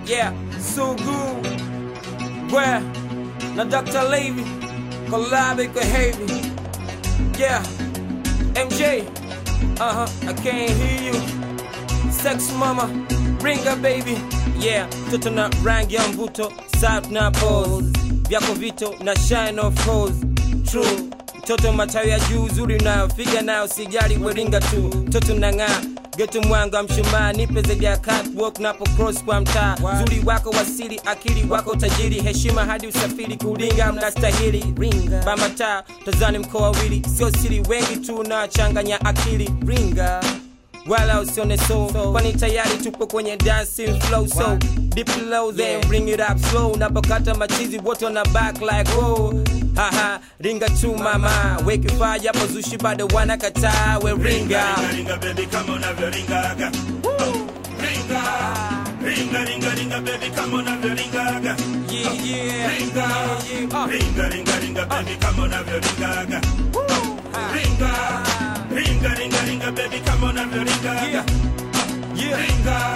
Yeah, Sugu, Gwe na Dr. Levy, Collab kwa Heavy. Yeah, MJ, uh huh, I can't hear you. Sex mama, bring her baby. Yeah, toto na rangi ya mvuto, sap na pose. Vyako vito na shine of course. True. Toto matawi ya juu zuri nayo figa nayo sijali weringa tu. Toto na ng'aa getu mwanga mshumaa nipe zaidi ya catwalk napo cross kwa mtaa zuri wako wasili akili wako tajiri heshima hadi usafiri kulinga mnastahili bamataa tazani mkoa wili sio siri wengi tu na changanya akili ringa wala usione so kwani tayari tupo kwenye dancing flow so deep low then bring it up slow napokata machizi wote wana back like oh haha ringa tu mama wekifaa japo zushi bado wanakataa we ringa ringa baby kama unavyoringaga ringa ringa ringa ringa baby kama unavyoringaga yeah yeah ringa yeah uh. ringa ringa ringa baby kama unavyoringaga ringa ringa ringa ringa baby kama unavyoringaga yeah yeah ringa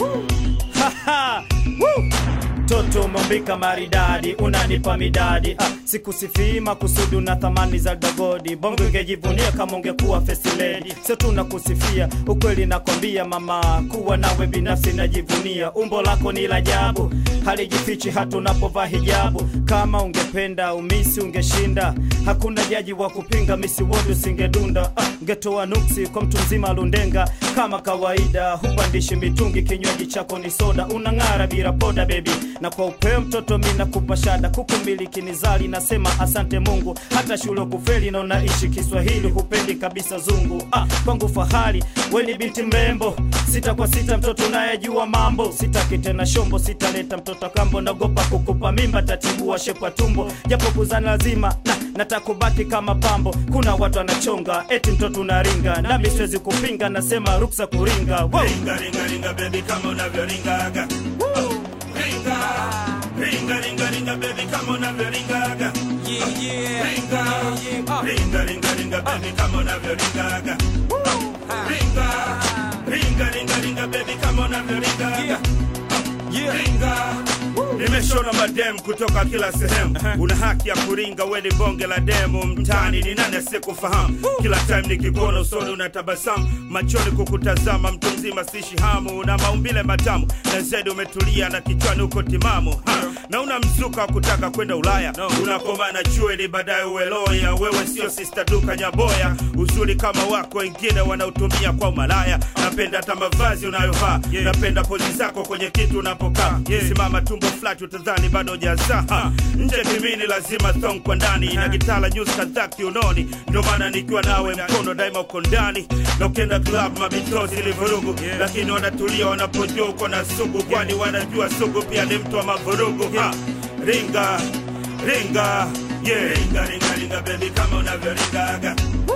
Haha, woo! Toto umeumbika maridadi, unanipa midadi ah, sikusifii makusudi na thamani za dagodi. Bongo ingejivunia kama ungekuwa first lady, sio tu nakusifia, ukweli nakwambia mama, kuwa nawe binafsi najivunia. Umbo lako ni la ajabu, halijifichi hata unapovaa hijabu. Kama ungependa umisi ungeshinda, hakuna jaji wa kupinga, misi wodu singedunda ah, ngetoa nuksi kwa mtu mzima lundenga. Kama kawaida hupandishi mitungi, kinywaji chako ni soda, unang'ara bila poda baby na kwa upeo mtoto mi nakupa shada kukumiliki ni zali nasema asante mungu hata shule kufeli na unaishi kiswahili hupendi kabisa zungu ah, kwangu fahari weni binti mrembo sita kwa sita mtoto unayejua mambo sitaki tena shombo sitaleta mtoto kambo nagopa kukupa mimba tatibua shepwa tumbo japo kuzana lazima na natakubaki kama pambo kuna watu anachonga eti mtoto unaringa nami siwezi kupinga nasema ruksa kuringa wow. ringa ringa ringa baby kama unavyoringaga ringa ringa ringa ringa baby kama unavyoringaga yeah yeah ringa yeah uh. ringa ringa ringa baby kama unavyoringaga ringa ringa ringa ringa baby kama unavyoringaga yeah yeah ringa nimeshona madem kutoka kila sehemu una haki ya kuringa weni bonge la demu mtani ni nani asiyekufahamu kila time nikikuona usoni unatabasamu machoni kukutazama mtu mzima sishi hamu na maumbile matamu na zedi umetulia na kichwani uko timamu ha. na una mzuka wa kutaka kwenda ulaya unakomana chueni baadaye uweloya wewe sio sista duka nyaboya uzuri kama wako wengine wanautumia kwa umalaya napenda hata mavazi unayovaa napenda pozi zako kwenye kitu unapokaa simama tumbo flat utadhani bado jazaa nje kimini lazima thong kwa ndani na gitala news kadhaa kiunoni ndio maana nikiwa nawe mkono daima uko ndani na ukienda club mabitozi ni vurugu lakini wanatulia wanapojua uko na sugu kwani wanajua sugu pia ni mtu wa mavurugu ha. ringa ringa yeah. ringa ringa ringa baby kama unavyoringaga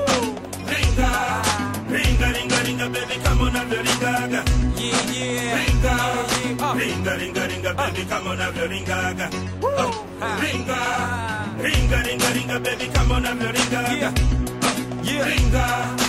ringa ringa ringa ringa baby kama unavyoringaga yeah yeah ringa yeah uh. ringa ringa ringa baby kama unavyoringaga ringa ringa ringa ringa baby kama unavyoringaga yeah yeah ringa